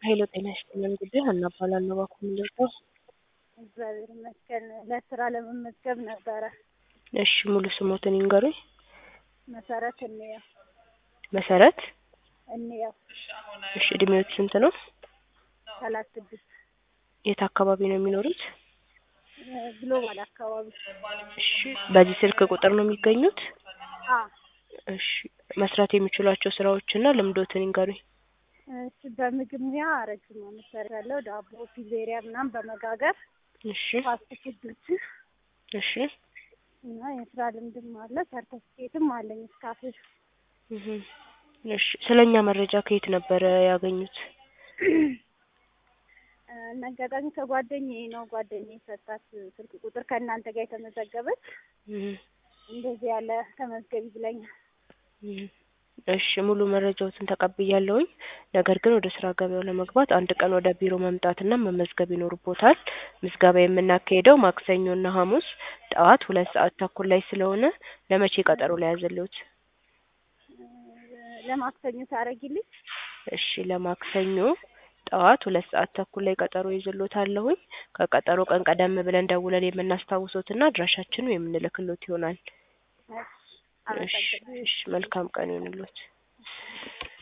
ኃይለ ጤና ይስጥልን ጉዳይ ሀና እባላለሁ። እባክዎ ምንድን ነው? እግዚአብሔር ይመስገን ለስራ ለመመዝገብ ነበረ። እሺ ሙሉ ስሞትን ይንገሩኝ? መሰረት እንየው መሰረት እንየው እሺ እድሜዎት ስንት ነው? ሰላሳ ስድስት የት አካባቢ ነው የሚኖሩት? ግሎባል አካባቢ እሺ በዚህ ስልክ ቁጥር ነው የሚገኙት? አ እሺ መስራት የሚችሏቸው ስራዎችና ልምዶትን ይንገሩኝ? እሺ በምግብ ሙያ ረጅም ዓመት ሰርቻለሁ። ዳቦ፣ ፒዜሪያ ምናምን በመጋገር እሺ ፋስት ፉዶችን እሺ እና የስራ ልምድም አለ ሰርተፍኬትም አለኝ እስካፌር እህ እሺ ስለኛ መረጃ ከየት ነበረ ያገኙት? እና አጋጣሚ ከጓደኛዬ ነው ጓደኛዬ ሰጣት ስልክ ቁጥር ከእናንተ ጋር የተመዘገበች እህ እንደዚህ ያለ ተመዝገቢ ብለኛል። እህ እሺ ሙሉ መረጃዎትን ተቀብያለሁኝ። ነገር ግን ወደ ስራ ገበያው ለመግባት አንድ ቀን ወደ ቢሮ መምጣትና መመዝገብ ይኖርቦታል። ምዝገባ የምናካሂደው ማክሰኞና ሐሙስ ጠዋት ሁለት ሰዓት ተኩል ላይ ስለሆነ ለመቼ ቀጠሮ ልያዝልዎት? ለማክሰኞ ታደርጊልኝ? እሺ ለማክሰኞ ጠዋት ሁለት ሰዓት ተኩል ላይ ቀጠሮ ይዝልዎታለሁኝ። ከቀጠሮ ቀን ቀደም ብለን ደውለን የምናስታውሶትና አድራሻችንን የምንልክልዎት ይሆናል። እሺ እሺ አመሰግናለሁ። እሺ መልካም ቀን ይሁንልዎት።